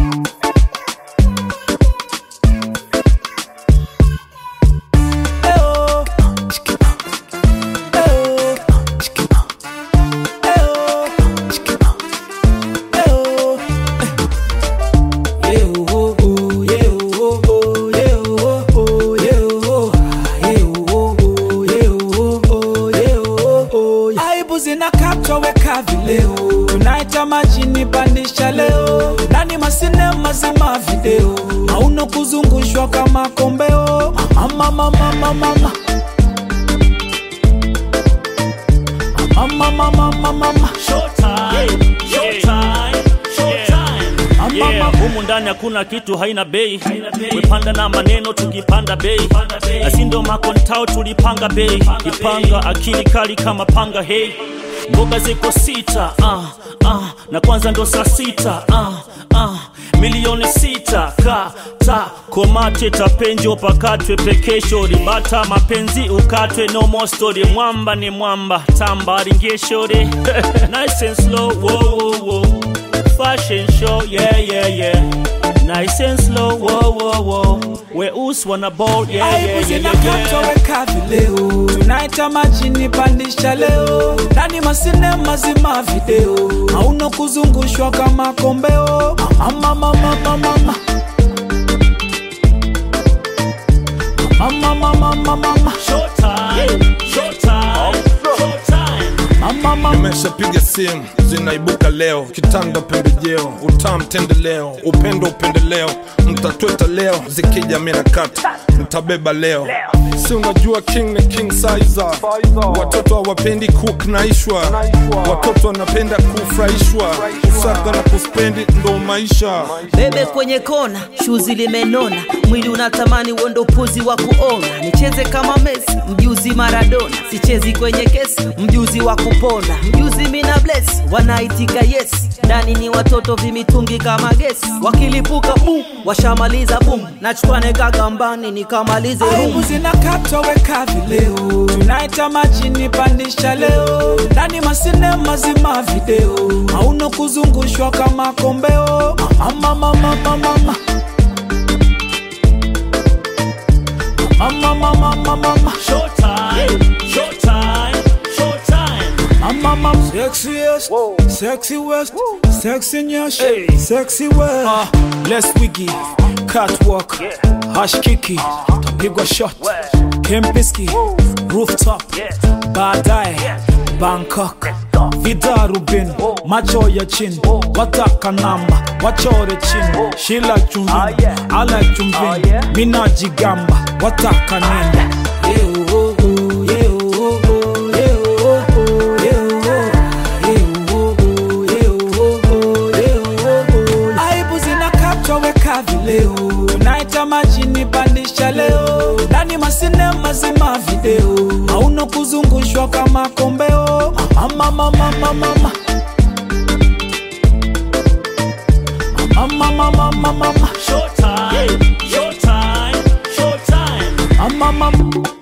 aibu zinakatwa weka vileo tunaita majini pandisha leo ndani masinema zima video hauna kuzungushwa kama kombeo mama mama mama mama mama mama mama mama Showtime, showtime, showtime. Yeah. Yeah, humu ndani hakuna kitu haina bei wepanda na maneno tukipanda bei na si ndo makontao tulipanga bei kipanga akili kali kama panga hei mboga ziko sita ah, ah, na kwanza ndo saa sita ah, ah, milioni sita kata komate tapenjo pakatwe pekesho ribata mapenzi ukatwe no more story mwamba ni mwamba tamba ringeshore nice and slow whoa, whoa, whoa. fashion show yeah yeah yeah nice and slow whoa whoa whoa weusi wana ball yeah aibu yeah yeah, zinakatwa yeah. weka vileo tunaita majini pandisha leo ndani masinema zima video hauna kuzungushwa kama kombeo mama mama mama mama mama mama mama mama Showtime, showtime, showtime. mama mama nimeshapiga simu zinaibuka leo kitanda pembejeo utam tendeleo upendo upendeleo mtatweta leo zikija mina kata mtabeba leo si unajua king ni king sizer watoto hawapendi kuknaishwa watoto wanapenda kufurahishwa kusaga na kuspendi ndo maisha bebe kwenye kona shuzi limenona mwili unatamani uondo upuzi wa kuona nicheze kama mesi mjuzi maradona sichezi kwenye kesi mjuzi wa kupona mjuzi mina bless wanaitika yes ndani ni watoto vimitungi kama gesi wakilipuka bum washamaliza bum nachukwane kagambani nikamalize aibu rum zinakatwa weka vileo tunaita majini pandisha leo ndani masinema zima video hauna kuzungushwa kama kombeo mama mama mama mama mama mama mama mama Showtime, showtime, showtime. mama mama sexiest sexy west sexy nyash sexy west uh, let's wiggy catwalk hash kiki tapigwa shot kempiski rooftop baadaye bangkok vidarubin macho ya chini wataka namba wachore chini shila chumvini ala chumvini minajigamba wataka nini Yeah, oh, oh, yeah, oh, oh, yeah, oh, oh, yeah, oh, oh, yeah, oh, oh, yeah, oh, oh, yeah, oh, oh. aibu zinakatwa weka vileo tunaita majini pandisha leo ndani masinema zima video hauna kuzungushwa kama kombeo mama mama mama mama mama mama mama mama Showtime, showtime, showtime. mama mama